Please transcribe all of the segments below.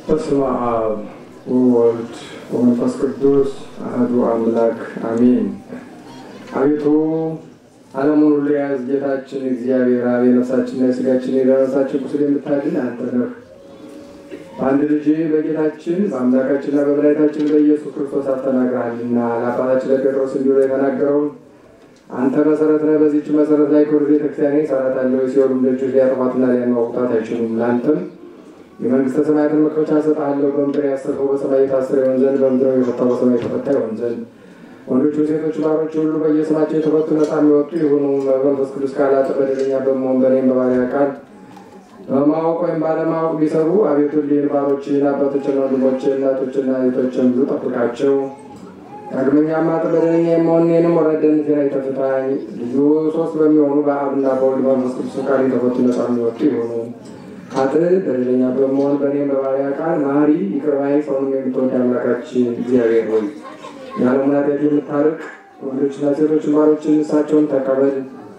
በስመ አብ ወወልድ ወመንፈስ ቅዱስ አህዱ አምላክ አሜን። አቤቱ ዓለሙን ሁሉ የያዝ ጌታችን እግዚአብሔር አብ የነፍሳችንና የሥጋችን የደረሳችን ቁስል የምታድን አንተ ነህ። በአንድ ልጅ በጌታችን በአምላካችንና በመድኃኒታችን በኢየሱስ ክርስቶስ አስተናግረሃልና ለአባታችን ለጴጥሮስ እንዲሁ የተናገረውን አንተ መሰረት ነህ። በዚች መሰረት ላይ ክብር ቤተክርስቲያን እሰራታለሁ፣ የሲኦልም ደጆች ሊያጠፏትና ሊያናውጡት አይችሉም። ለአንተም የመንግስተ ሰማያትን መክፈቻ እሰጥሃለሁ። በምድር ያሰረው በሰማይ የታሰረ ይሆን ዘንድ በምድር የፈታው በሰማይ የተፈታ ይሆን ዘንድ ወንዶቹ ሴቶች ባሮች ሁሉ በየስማቸው የተፈቱ ነፃ የሚወጡ ይሁኑ። መንፈስ ቅዱስ ቃላት በደለኛ በመሆን በእኔም በባሪያ ቃል በማወቅ ወይም ባለማወቅ ቢሰሩ አቤቱ ሊን ባሮችን አባቶችን፣ ወንድሞችን፣ እናቶችና እህቶችን ሁሉ ጠብቃቸው። ዳግመኛም አጥ በደለኛ የመሆን እኔንም ወረደነቴን አይተፍታኝ። ልዩ ሶስት በሚሆኑ በአብና በወልድ በመንፈስ ቅዱስ ቃል የተፈቱ ነፃ የሚወጡ ይሁኑ። አጥ በደለኛ በመሆን በእኔም በባሪያ ቃል መሐሪ ይቅር ባይ ሰውንም የምትወድ አምላካችን እግዚአብሔር ሆይ የዓለሙን ኃጢአት የምታርቅ ወንዶችና ሴቶችን ባሮችን እሳቸውን ተቀበል።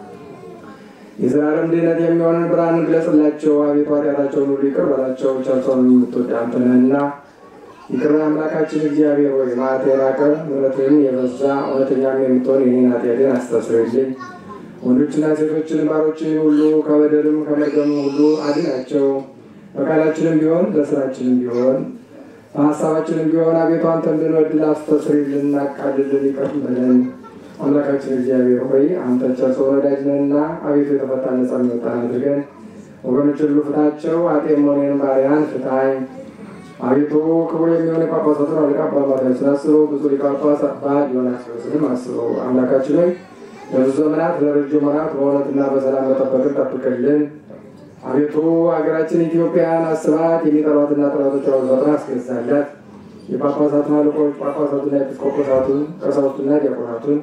የዘላለም ድህነት የሚሆንን ብርሃንን ግለጽላቸው። አቤቱ ኃጢአታቸውን ሁሉ ይቅር በላቸው። ቸርሰውን የምትወድ አንተ ነህና ይቅር ባይ አምላካችን እግዚአብሔር ሆይ መዓት የራቀ ምሕረትህም የበዛ እውነተኛም የምትሆን የኔን ኃጢአቴን አስተስርይልኝ። ወንዶችና ሴቶችን ባሮችን ሁሉ ከበደልም ከመርገምም ሁሉ አድናቸው። በቃላችንም ቢሆን በስራችንም ቢሆን በሀሳባችንም ቢሆን አቤቱ አንተ እንድንወድል አስተስርይልን፣ እናቃልልን፣ ይቅር በለን። አምላካችን እግዚአብሔር ሆይ አንተ ቸር ሰው ወዳጅ ነህና አቤቱ የተፈታ ነጻ የሚወጣን አድርገን ወገኖች ሁሉ ፍታቸው። አጤም ሆኔን ባሪያን ፍታኝ። አቤቱ ክቡር የሚሆን የጳጳሳቱን አለቃ አባ ማትያስን አስበው። ብፁዕ ሊቀ ጳጳስ አባ ዲዮናስዮስንም አስበው። አምላካችን ሆይ ለብዙ ዘመናት ለረጅም ወራት በእውነትና በሰላም መጠበቅን ጠብቅልን። አቤቱ ሀገራችን ኢትዮጵያን አስባት። የሚጠሏትና ጠላቶቿ ፈጥና አስገዛላት። የጳጳሳቱን አለቆች ጳጳሳቱና ኤጲስቆጶሳቱን ቀሳውስቱና ዲያቆናቱን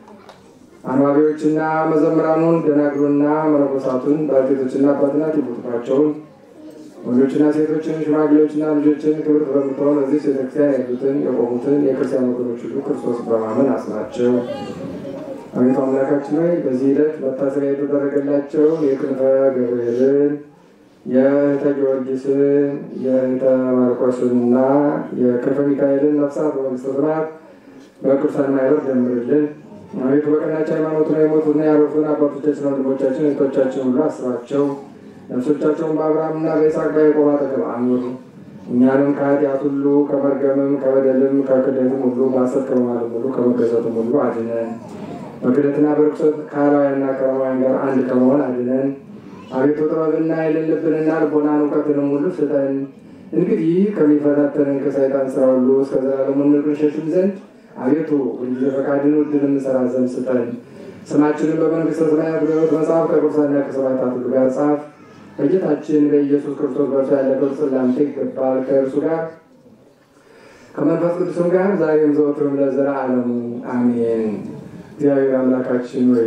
አንባቢዎችና መዘምራኑን ደናግሉና መነኮሳቱን ባልቴቶችና አባትናት ይቡትባቸውን ወንዶችና ሴቶችን ሽማግሌዎችና ልጆችን ክብር በምትሆን እዚህ ቤተክርስቲያን ያሉትን የቆሙትን የክርስቲያን ወገኖች ሁሉ ክርስቶስ በማመን አስናቸው። አቤቱ አምላካችን ሆይ በዚህ ዕለት መታሰቢያ የተደረገላቸው የክንፈ ገብርኤልን የእህተ ጊዮርጊስን የእህተ ማርቆስንና የክንፈ ሚካኤልን ነፍሳት በመንግስተ ሰማያት በቅዱሳን ማይበር ደምርልን። አቤቱ በቀናች ሃይማኖትና የሞቱና ያረፉን አባቶቻችን፣ ወንድሞቻችን፣ እህቶቻችን ሁሉ አስባቸው። ነፍሶቻቸውን በአብርሃምና በይስሐቅ በያዕቆብ አጠገብ አኑር። እኛንም ከኃጢአት ሁሉ ከመርገምም ከበደልም ከክደትም ሁሉ በሐሰት ከመማልም ሁሉ ከመገዛትም ሁሉ አድነን። በክደትና በርኩሰት ከአላውያንና ከሮማውያን ጋር አንድ ከመሆን አድነን። አቤቱ ጥበብና ኃይልን ልብንና ልቦናን እውቀትንም ሁሉ ስጠን። እንግዲህ ከሚፈታተንን ከሰይጣን ስራ ሁሉ እስከ ዘላለሙ እንሸሽም ዘንድ አቤቱ ሁልጊዜ ፈቃድን ውድን እንሰራ ዘንድ ስጠን። ስማችንን በመንግስተ ሰማያት በሕይወት መጽሐፍ ከቅዱሳንና ከሰማዕታት ሁሉ ጋር ጻፍ። በጌታችን በኢየሱስ ክርስቶስ በእርሱ ያለ ክብር ለአንተ ይገባል። ከእርሱ ጋር ከመንፈስ ቅዱስም ጋር ዛሬም ዘወትርም ለዘላለሙ አሜን። እግዚአብሔር አምላካችን ወይ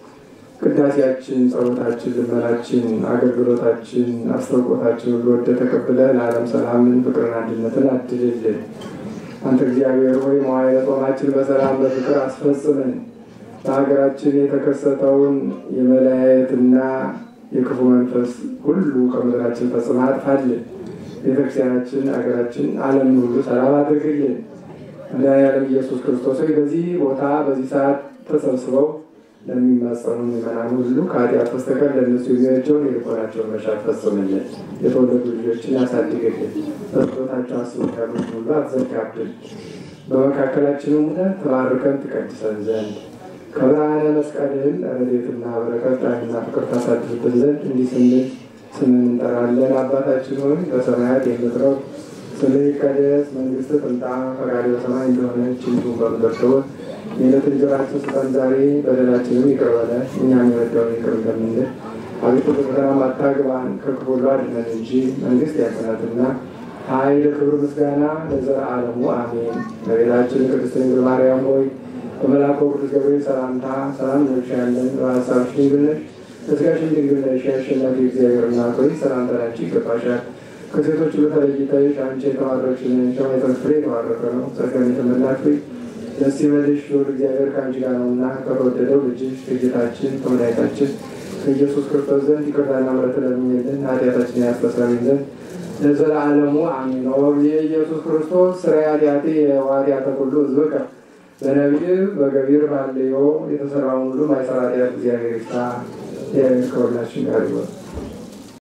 ቅዳሴያችን፣ ጸሎታችን፣ ልመናችን፣ አገልግሎታችን፣ አስተውቆታችን ሁሉ ወደ ተቀብለ ለዓለም ሰላምን፣ ፍቅርን፣ አንድነትን አድልልን። አንተ እግዚአብሔር ሆይ መዋዕለ ጾማችን በሰላም በፍቅር አስፈጽምን። በሀገራችን የተከሰተውን የመለያየትና የክፉ መንፈስ ሁሉ ከምድራችን ፈጽመህ አጥፋልን። ቤተክርስቲያናችን፣ ሀገራችን፣ ዓለምን ሁሉ ሰላም አድርግልን። መድኃኔዓለም ኢየሱስ ክርስቶስ ሆይ በዚህ ቦታ በዚህ ሰዓት ተሰብስበው ለሚማጸኑ ምዕመናን ሁሉ ከኃጢአት በስተቀር ለእነሱ የሚሆናቸውን የልቦናቸውን መሻት ፈጽምልን። የተወለዱ ልጆችን ያሳድግልን። በጸሎታቸው አስቡት ያሉት ሁሉ አትዘጋብን። በመካከላችንም ሆነህ ተባርከን ትቀድሰን ዘንድ ከብርሃነ መስቀልህን ረድኤትና በረከት ጣዕምና ፍቅር ታሳድርብን ዘንድ እንዲህ ስንል ስምን እንጠራለን። አባታችን ሆይ በሰማያት የምትኖር ስምህ ይቀደስ፣ መንግስትህ ትምጣ፣ ፈቃድህ በሰማይ እንደሆነች እንዲሁም በምድር ትሁን። የዕለት እንጀራችንን ስጠን ዛሬ፣ በደላችንም ይቅር በለን እኛም የበደሉንን ይቅር እንደምንል። አቤቱ በፈተናም አታግባን ከክፉ ሁሉ አድነን እንጂ መንግስት ያንተ ናትና ኃይል፣ ክብር፣ ምስጋና ለዘለዓለሙ አሜን። እመቤታችን ቅድስት ድንግል ማርያም ሆይ በመልአኩ ቅዱስ ገብርኤል ሰላምታ ሰላም እንልሻለን። በሐሳብሽ ድንግል ነሽ፣ በሥጋሽም ድንግል ነሽ። የአሸናፊ እግዚአብሔር እናት ሆይ ሰላምታ ላንቺ ይገባሻል። ከሴቶች ሁሉ ተለይተሽ አንቺ የተባረክሽ ነሽ፣ የማኅፀንሽ ፍሬ የተባረከ ነው። ጸጋን የተመላሽ ሆይ ደስ ይበልሽ፣ ልዑል እግዚአብሔር ከአንቺ ጋር ነውና ከተወደደው ልጅሽ ከጌታችን ከመድኃኒታችን ከኢየሱስ ክርስቶስ ዘንድ ይቅርታና ምሕረትን ለምኝልን ኃጢአታችንን ያስተሰርይልን ዘንድ ለዘላለሙ አሜን። የኢየሱስ ክርስቶስ ስራ ኃጢአቴ የዋትያተ ኩሉ ህዝብ በነቢይ በገቢር ባለዮ የተሰራውን ሁሉ ማይሰራ ኃጢአት እግዚአብሔር ይፍታ። ከሁላችን ጋር ይሆን።